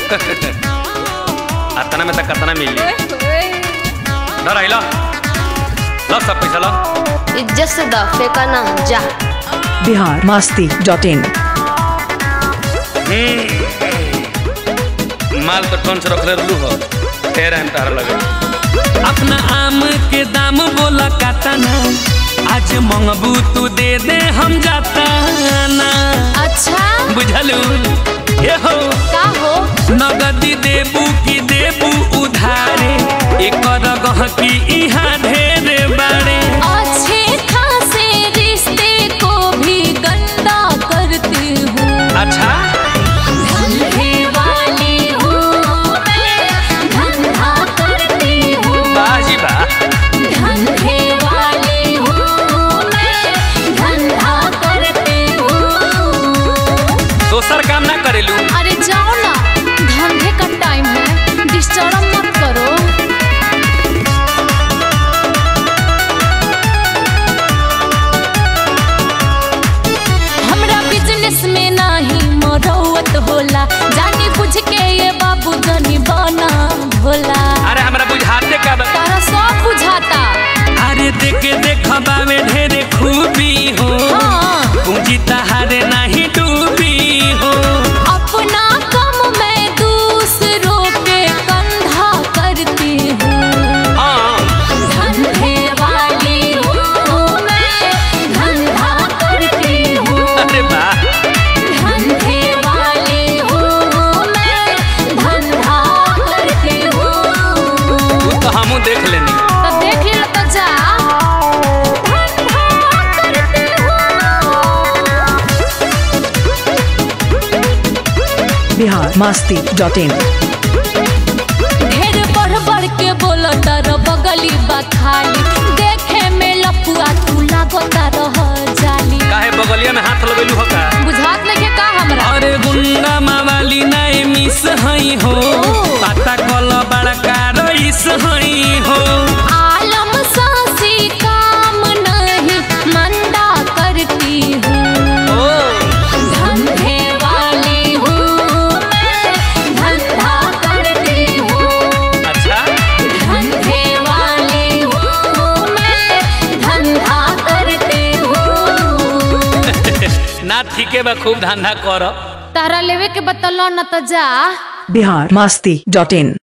अतना में तक कतना मिली धर आइला लो सब पैसा लो इज्जत से द फेंका ना जा बिहार मस्ती डॉट इन माल तो टन से रखले रहलू हो फेर हम तार लगे अपना आम के दाम बोला काटना आज मंगबू तू दे दे हम जाता ना अच्छा बुझलू हे हो का हो नगदी देबू की देबू उधारे एकर गहकी इहाँ ढेरे बाड़े अच्छे खासे रिश्ते को भी गंदा करती हूँ अच्छा धंधे वाली हूँ मैं धंधा करती हूँ बाजी बा धंधे वाली हूँ मैं धंधा करती हूँ दोसर काम ना करेलू अरे जाओ ना धंधे का टाइम है डिस्टर्ब मत करो हमरा बिजनेस में नाही मरौत होला जानी बुझ के ये बाबू जनी बना भोला अरे हमरा बुझाते का बा तारा सब बुझाता अरे देखे देखबा में ढेरे खूबी हो हाँ पूंजी तहारे नहीं डूबी हो अपना कम मैं दूसरों के कंधा करती हूँ हाँ धंधे वाली हूँ मैं धंधा करती हूँ अरे वाह धंधे वाली हूँ मैं धंधा करती हूँ तू तो हमू देख लेनी तो देख ले तो जा धंधा करती हूँ बिहार मस्ती डॉट इन ढेर बढ़ बढ़ के बोलो तर बगली बा खाली देखे में लपुआ तू लागता रह जाली काहे बगलिया में हाथ लगेलू हो का बुझात नहीं का हमरा अरे गुंडा मावाली नहीं मिस हई हो पता कल बड़का रईस हई हो आलम सासी काम नहीं मंदा करती हूँ ओ धंधे वाली हूँ मैं धंधा करती हूँ अच्छा धंधे वाली हूँ मैं धंधा करती हूँ ना ठीके बा खूब धंधा कर तारा लेवे के बतलो न तो जा बिहार मस्ती डॉट इन